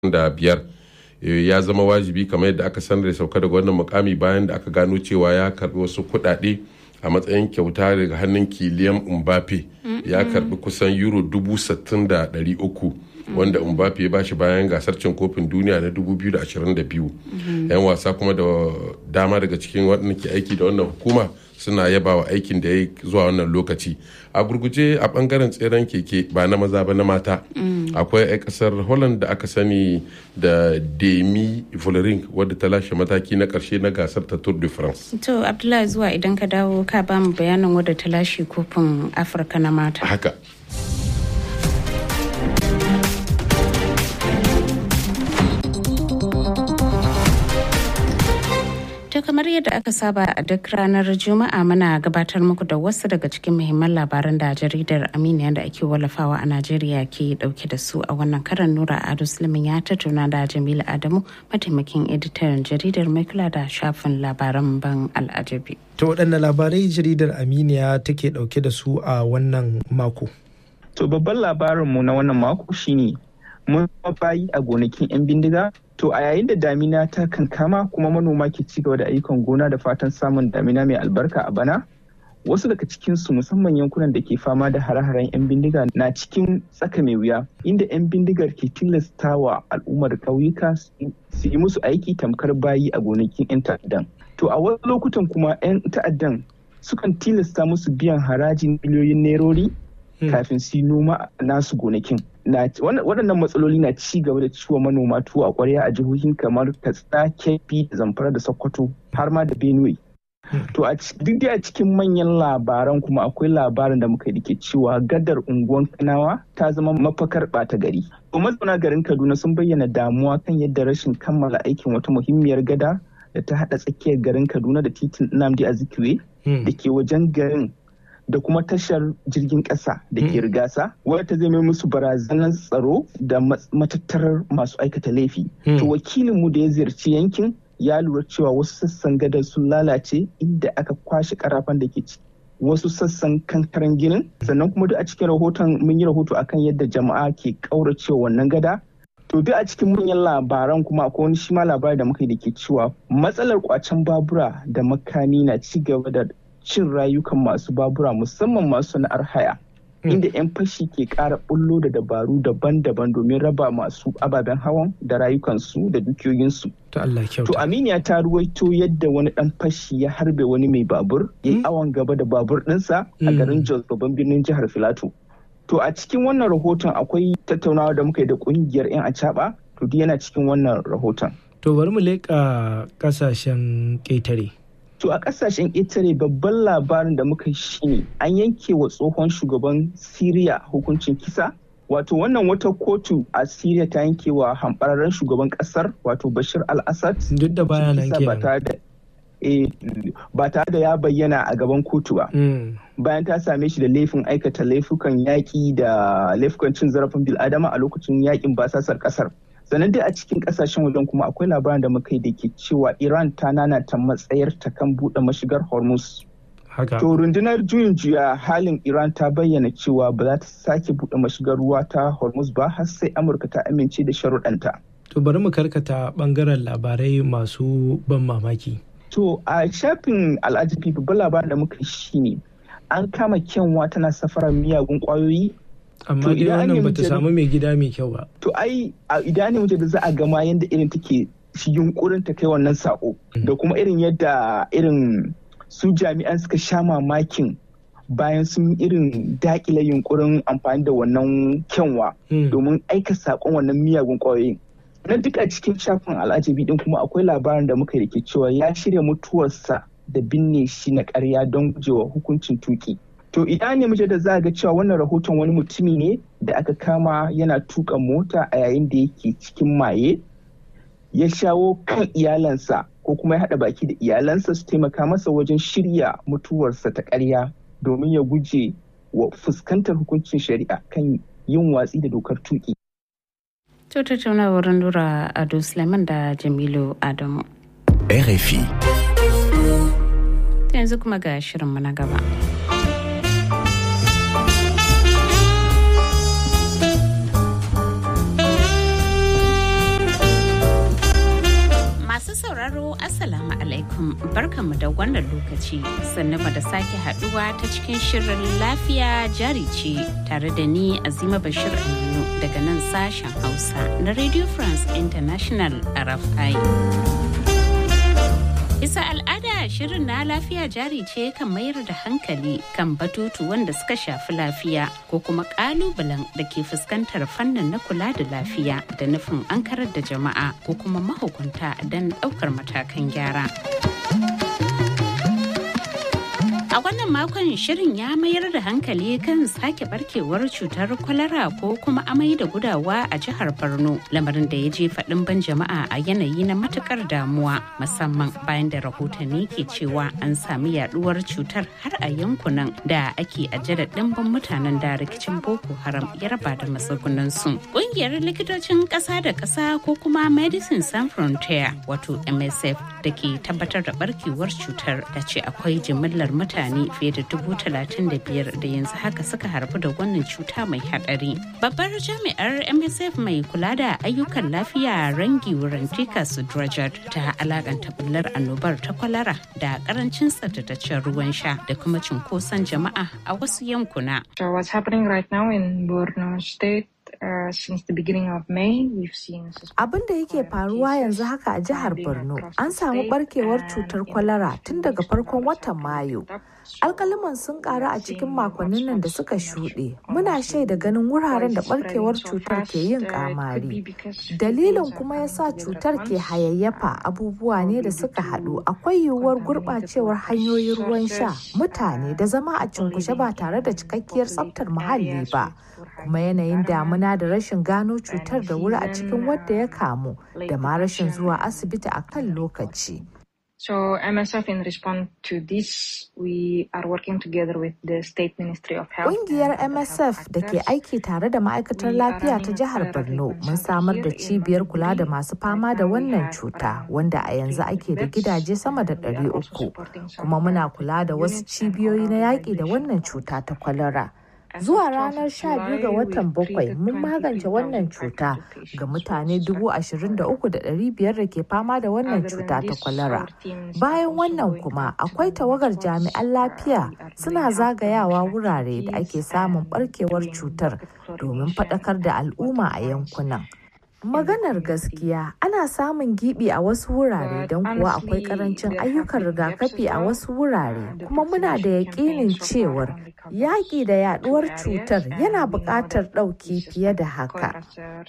da biyar ya zama wajibi kamar yadda aka sanar da sauka daga wannan mukami bayan da aka gano cewa ya karbi wasu kuɗaɗe a matsayin kyauta daga hannun kiliyan mbappe ya karbi kusan euro dubu sittin da ɗari uku wanda mbappe ya bashi bayan gasar cin kofin duniya na 2022 yan wasa kuma da dama daga cikin waɗanda ke aiki da wannan hukuma suna yaba wa aikin da ya yi zuwa wannan lokaci a gurguje a bangaren tseren keke ba na maza ba na mata akwai 'yan kasar holland da aka sani da demi vollering wadda ta lashe mataki na karshe na gasar ta tour de france to abdullahi zuwa idan ka dawo ka ba mu bayanin wadda ta lashe kofin afirka na mata haka To kamar yadda aka saba a duk ranar Juma'a muna gabatar muku da wasu daga cikin muhimman labaran da jaridar Aminiya da ake wallafawa a Najeriya ke dauke da su a wannan karan Nura Ado Sulaiman ya tattauna da Jamilu Adamu mataimakin editan jaridar mai kula da shafin labaran ban al'ajabi. To waɗanne labarai jaridar Aminiya take dauke da su a wannan mako? To babban labarinmu na wannan mako shine mun bayi a gonakin 'yan bindiga to a yayin da damina ta kankama kuma manoma ke ci gaba da ayyukan gona da fatan samun damina mai albarka a bana wasu daga cikinsu musamman yankunan da ke fama da hare-haren 'yan bindiga na cikin tsaka mai wuya inda 'yan bindigar ke tilastawa al'ummar ƙauyuka su yi musu aiki tamkar bayi a gonakin 'yan ta'addan to a wasu lokutan kuma 'yan ta'addan sukan tilasta musu biyan harajin miliyoyin nerori kafin su yi noma nasu gonakin waɗannan matsaloli na ci gaba da ciwo manoma tuwo a ƙwarya a jihohin kamar katsina kebbi da zamfara da sokoto har ma da benue to duk da a cikin manyan labaran kuma akwai labarin da muka yi ke cewa gadar unguwan kanawa ta zama mafakar ɓata gari to mazauna garin kaduna sun bayyana damuwa kan yadda rashin kammala aikin wata muhimmiyar gada da ta haɗa tsakiyar garin kaduna da titin nnamdi azikiwe da ke wajen garin da kuma tashar jirgin ƙasa da ke rigasa wadda ta zama musu barazanar tsaro da matattarar masu aikata laifi. To wakilinmu da ya ziyarci yankin ya lura cewa wasu sassan gadar sun lalace inda aka kwashe karafan da ke ciki. Wasu sassan kankaren ginin sannan kuma duk a cikin rahoton mun yi rahoto akan yadda jama'a ke ƙauracewa wannan gada To duk a cikin manyan labaran kuma akwai wani shi ma labari da muka yi da ke cewa matsalar kwacen babura da makami na ci gaba da cin rayukan masu babura musamman masu sana'ar haya inda 'yan fashi ke kara bullo da dabaru daban-daban domin raba masu ababen hawan da rayukansu da dukiyoyinsu. To Aminiya ta ruwaito yadda wani dan fashi ya harbe wani mai babur ya yi awon gaba da babur ɗinsa a garin Jos babban birnin jihar Filato. To a cikin wannan rahoton akwai tattaunawa da muka yi da kungiyar 'yan acaba to duk yana cikin wannan rahoton. To bari mu leƙa ƙasashen ƙetare. To a kasashen ƙetare babban labarin da muka shi ne an yanke wa tsohon shugaban Siriya hukuncin kisa. Wato wannan wata kotu a Siriya ta yanke wa hambararren shugaban ƙasar wato Bashir al-Assad. Duk da baya nan ba tare da ya bayyana a gaban kotu ba. Bayan ta same shi da laifin aikata laifukan yaƙi da laifukan cin zarafin bil'adama a lokacin yaƙin basasar ƙasar. sannan dai a cikin kasashen wajen kuma akwai labarin da muka yi da ke cewa iran ta nanata matsayar ta kan buɗe mashigar hormuz to rundunar juyin juya halin iran ta bayyana cewa ba za ta sake buɗe mashigar ruwa ta hormuz ba har sai amurka ta amince da sharuɗanta to bari mu karkata bangaren labarai masu ban mamaki to a shafin al'ajabi babban labarin da muka yi shine an kama kyanwa tana safarar miyagun kwayoyi amma dai wannan bata samu mai gida mai kyau ba. To ai a idan ne da za a gama yadda irin take shi yunkurin ta kai wannan sako da kuma irin yadda irin su jami'an suka sha mamakin bayan sun irin dakile yunkurin amfani da wannan kyanwa domin aika sakon wannan miyagun kwayoyin. Na duk a cikin shafin al'ajabi din kuma akwai labarin da muka rike cewa ya shirya mutuwarsa da binne shi na karya don gujewa hukuncin tuki. To idan ne muke da za ga cewa wannan rahoton wani mutumi ne da aka kama yana tuka mota a yayin da yake cikin maye ya shawo kan iyalansa ko kuma ya haɗa baki da iyalansa su taimaka masa wajen shirya mutuwarsa ta ƙarya domin ya guje wa fuskantar hukuncin shari'a kan yin watsi da dokar tuki. To tattaunawar Nura Ado Suleiman da Jamilu Adamu. RFI. Yanzu kuma ga shirinmu na gaba. salam barkanmu da wannan lokaci sannan da sake haduwa ta cikin shirin lafiya jari ce tare da ni azima bashir aminu daga nan sashen hausa na radio france international rfi Bisa al'ada shirin na lafiya jari ce kan mayar da hankali kan batutu wanda suka shafi lafiya ko kuma kalubalen da ke fuskantar fannin na kula da lafiya da nufin an karar da jama'a ko kuma mahukunta don ɗaukar matakan gyara. A wannan makon shirin ya mayar da hankali kan sake barkewar cutar kwalara ko kuma amai da gudawa a jihar Borno lamarin da ya je faɗin ban jama'a a yanayi na matukar damuwa musamman bayan da rahotanni ke cewa an sami yaduwar cutar har a yankunan da ake ajiyar ɗimbin mutanen da rikicin Boko Haram ya raba da matsugunansu. Ƙungiyar likitocin ƙasa da ƙasa ko kuma Medicine Sans Frontier wato MSF da ke tabbatar da barkewar cutar da ce akwai jimillar mutane mutane fiye da dubu talatin da biyar da yanzu haka suka harbu da wannan cuta mai hadari. Babbar jami'ar MSF mai kula da ayyukan lafiya rangi wurantika Sudrajat ta alakanta bullar annobar ta kwalara da karancin tsaftataccen ruwan sha da kuma cunkoson jama'a a wasu yankuna. So what's happening right now in Borno State Uh, since the beginning of May, we've seen Abin da yake faruwa yanzu haka a jihar Borno, an samu barkewar cutar kwalara tun daga farkon watan Mayu. Alkaliman sun karu a cikin makonnin nan da suka shuɗe. Muna shaida ganin wuraren da barkewar cutar ke yin kamari. Dalilin kuma ya sa cutar ke hayayyafa abubuwa ne da suka haɗu. Akwai yiwuwar gurɓacewar hanyoyin ruwan sha, mutane da zama a cunkushe ba tare da cikakkiyar tsaftar muhalli ba. kuma yanayin damuna da rashin gano cutar da wuri a cikin wadda ya kamu da ma rashin zuwa asibiti a kan lokaci. So MSF in response to this, we are working together with the State Ministry of Health. Ƙungiyar MSF da ke aiki tare da ma'aikatar lafiya ta jihar Borno mun samar da cibiyar kula da masu fama da wannan cuta wanda a yanzu ake da gidaje sama da ɗari uku kuma muna kula da wasu cibiyoyi na yaƙi da wannan cuta ta kwalara. Zuwa ranar 12 ga watan bakwai mun magance wannan cuta ga mutane 23,500 da ke fama da wannan cuta ta kwalara. Bayan wannan kuma akwai tawagar jami'an lafiya suna zagayawa wurare da ake samun barkewar cutar domin faɗakar da al'umma a yankunan. Maganar gaskiya ana samun gibi a wasu wurare don kuwa akwai karancin ayyukan rigakafi a wasu wurare kuma muna da yaƙinin cewar yaƙi da yaɗuwar cutar yana buƙatar ɗauki fiye da haka.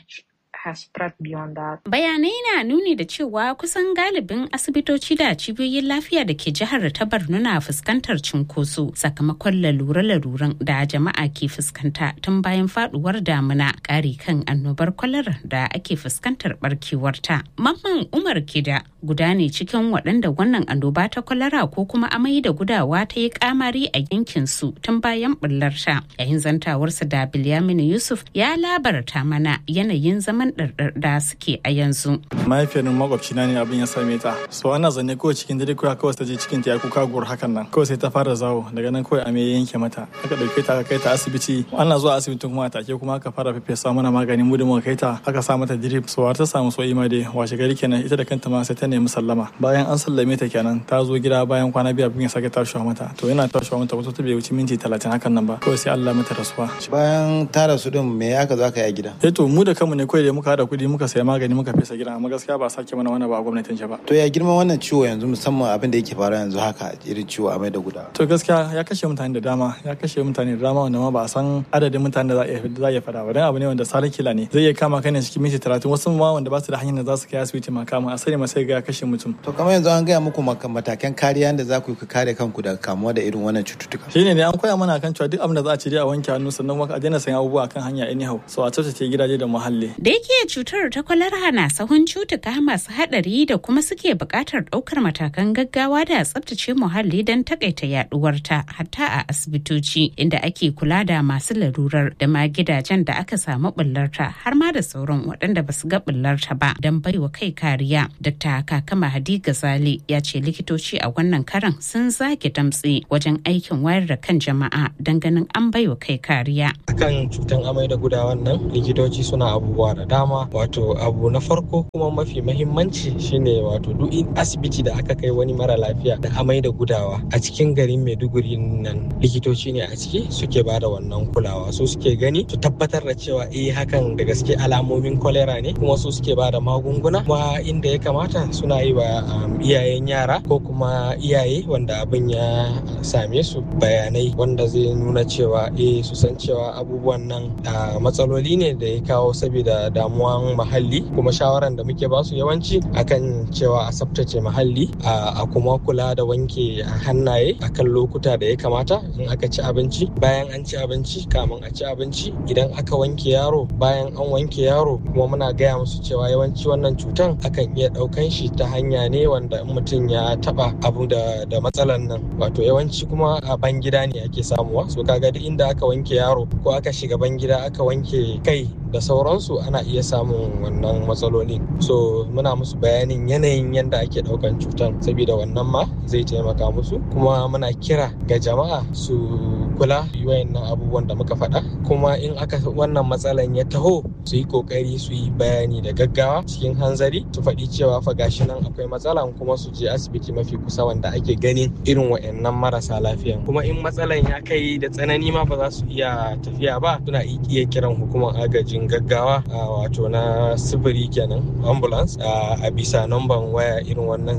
has spread beyond that. Bayanai na nuni da cewa kusan galibin asibitoci da cibiyoyin lafiya da ke jihar ta Borno na fuskantar cunkoso sakamakon lalure-laluren da jama'a ke fuskanta tun bayan faduwar damuna ƙari kan annobar kwalar da ake fuskantar barkewarta. Mamman Umar Kida guda ne cikin waɗanda wannan annoba ta kwalara ko kuma amai da gudawa ta yi kamari a yankin su tun bayan bullarta. Yayin zantawarsa da Bilyaminu Yusuf ya labarta mana yanayin zaman ɗarɗar da suke a yanzu. mahaifiyar makwabcina ne abin ya same ta so ana zanne kawai cikin dare kawai kawai ta je cikin ta ya kuka gur hakan nan kawai sai ta fara zawo daga nan kawai ame ya yanke mata aka dauke ta aka kai ta asibiti ana zuwa asibitin kuma a take kuma aka fara fefesa mana magani mu da muka kai ta aka sa mata drip so har ta samu so ima dai washe gari kenan ita da kanta ma sai ta nemi sallama bayan an sallame ta kenan ta zo gida bayan kwana biyu abin ya sake tashiwa mata to yana tashiwa mata wato ta bai wuce minti talatin hakan nan ba kawai sai Allah mata rasuwa bayan ta rasu din me aka zo aka yi a gida eh to mu da kanmu ne kawai da muka hada kudi muka saya magani muka fesa gidan amma gaskiya ba sake mana wani ba a gwamnatin ba to ya girman wannan ciwo yanzu musamman abin da yake faruwa yanzu haka irin ciwo a mai da guda to gaskiya ya kashe mutane da dama ya kashe mutane da dama wanda ma ba a san adadin mutane da za a iya fada ba dan abu ne wanda sarar kila ne zai iya kama kai ne cikin minti talatin wasu ma wanda ba su da hanyar da za su kai asibiti ma kama a sani ma sai ga ya kashe mutum to kamar yanzu an gaya muku matakan kariya da za ku yi kare kanku daga kamuwa da irin wannan cututtuka shine ne an koya mana kan cewa duk abin da za a ci dai a wanke hannu sannan kuma a daina sayan abubuwa kan hanya anyhow so a tsaftace gidaje da muhalli da yake cutar ta kwalara na sahun cutuka masu hadari da kuma suke buƙatar ɗaukar matakan gaggawa da tsabtace muhalli don takaita yaduwarta hatta a asibitoci inda ake kula da masu larurar da ma gidajen da aka samu bullarta har ma da sauran waɗanda ba su ga bullarta ba don baiwa kai kariya. Dr. Kakama Hadi Gazali ya ce likitoci a wannan karan sun zage damtse wajen aikin wayar da kan jama'a don ganin an baiwa kai kariya. Akan cutan amai da gudawan nan likitoci suna abubuwa da dama dama wato abu na farko kuma mafi mahimmanci shine wato duk asibiti da aka kai wani mara lafiya da amai da gudawa a cikin garin maiduguri nan likitoci ne a ciki suke ba da wannan kulawa su suke gani su tabbatar da cewa eh hakan da gaske alamomin kolera ne kuma su suke ba da magunguna kuma inda ya kamata suna yi wa iyayen yara ko kuma iyaye wanda abin ya same su bayanai wanda zai nuna cewa eh su san cewa abubuwan nan matsaloli ne da ya kawo saboda damuwan muhalli kuma shawaran da muke basu yawanci akan cewa a tsaftace muhalli a kuma kula da wanke hannaye akan lokuta da ya kamata in aka ci abinci bayan an ci abinci kamun a ci abinci idan aka wanke yaro bayan an wanke yaro kuma muna gaya musu cewa yawanci wannan cutan akan iya ɗaukan shi ta hanya ne wanda in mutum ya taba abu da da matsalan nan wato yawanci kuma a ban gida ne ake samuwa so kaga duk inda aka wanke yaro ko aka shiga ban gida aka wanke kai da sauransu ana iya samun wannan matsaloli so muna musu bayanin yanayin yadda ake daukan cutan saboda wannan ma zai taimaka musu kuma muna kira ga jama'a su kula wayannan abubuwan da muka faɗa kuma in aka wannan matsalan ya taho su yi kokari su yi bayani da gaggawa cikin hanzari su faɗi cewa fa gashi nan akwai matsalan kuma su je asibiti mafi kusa wanda ake ganin irin wayannan marasa lafiyan kuma in matsalan ya kai da tsanani ma ba za su iya tafiya ba suna iya kiran hukumar agajin gaggawa wato na sifiri kenan ambulance a bisa namban waya irin wannan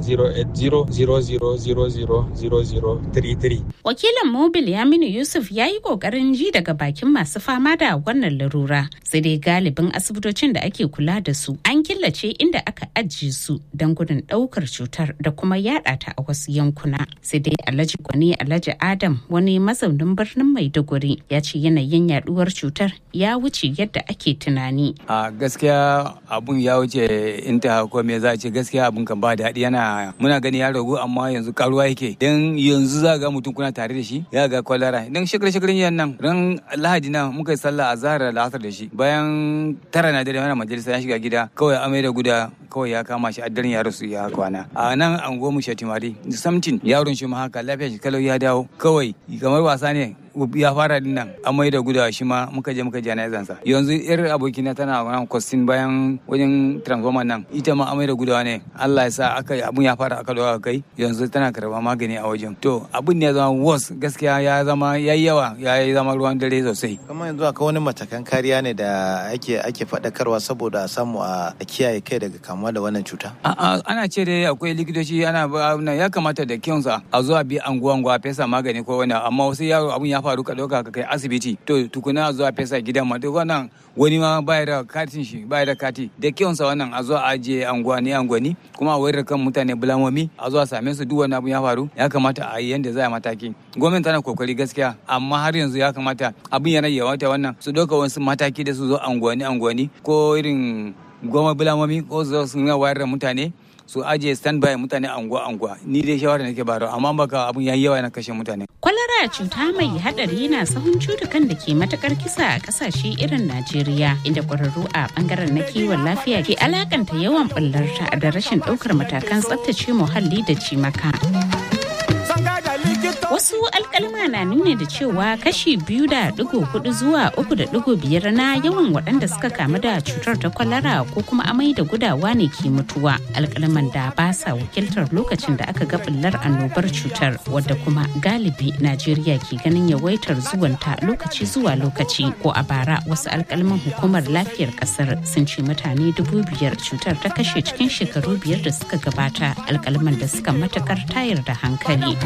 08000000033 wakilin mobil yaminu yusuf ya yi kokarin ji daga bakin masu fama da wannan larura sai dai galibin asibitocin da ake kula da su an killace inda aka ajiye su don gudun daukar cutar da kuma yada ta a wasu yankuna sai dai alhaji gwani alhaji adam wani mazaunin birnin maiduguri ya ce yanayin yaduwar cutar ya wuce yadda ake tunani a gaskiya abun ya wuce inta ko me za a ce gaskiya abun kan ba daɗi yana muna gani ya ragu amma yanzu karuwa yake dan yanzu za ga mutum kuna tare da shi ya ga kwalara dan shekar shekarin yan nan ran lahadi na muka yi sallah a zahar la'asar da shi bayan tara na dare mana majalisa ya shiga gida kawai amai da guda kawai ya kama shi a daren ya rasu ya kwana a nan an goma shatimari samtin yaron shi ma haka lafiya shi kalau ya dawo kawai kamar wasa ne ya fara din nan amai da gudawa shi ma muka je muka jana'izan sa yanzu yar abokina tana wannan kwastin bayan wajen transformer nan ita ma amai da gudawa ne Allah ya sa aka abun ya fara aka dawo kai yanzu tana karba magani a wajen to abun ne ya zama worse gaskiya ya zama yayi yawa ya zama ruwan dare sosai kuma yanzu akwai wani matakan kariya ne da ake ake faɗakarwa saboda a samu a kiyaye kai daga kamuwa da wannan cuta ana ce dai akwai likitoci ana ya kamata da kyonsa a zuwa bi anguwa anguwa fesa magani ko wani amma wasu yaro abun ya faru ka ɗauka ka kai asibiti to tukuna zuwa fesa gidan ma duk wannan wani ma baya da katin shi baya da kati da kyonsa wannan a zuwa ajiye anguwani anguwani kuma a wayar kan mutane bulamomi a zuwa same su duk wani abu ya faru ya kamata a yi yanda za a mataki gwamnati tana kokari gaskiya amma har yanzu ya kamata abin yana yawata wannan su ɗauka wasu mataki da su zo anguwani anguwani ko irin goma bulamomi ko su su wayar da mutane su ajiye standby mutane anguwa anguwa ni dai shawara nake baro amma baka abun yayi yawa na kashe mutane kwalara cuta mai hadari na sahun cutukan da ke matakar kisa a kasashe irin Najeriya inda kwararru a bangaren na kiwon lafiya ke alakanta yawan bullarta da rashin daukar matakan tsaftace muhalli da cimaka. Wasu alkalma na nuna da cewa kashi biyu da digo hudu zuwa uku da digo biyar na yawan waɗanda suka kamu da cutar ta kwalara ko kuma amai da gudawa ne ke mutuwa. Alkalman da ba sa wakiltar lokacin da aka ga bullar annobar cutar wadda kuma galibi Najeriya ke ganin yawaitar zuwanta lokaci zuwa lokaci ko a bara wasu alkalman hukumar lafiyar kasar sun ce mutane dubu biyar cutar ta kashe cikin shekaru biyar da suka gabata alkalman da suka matakar tayar da hankali.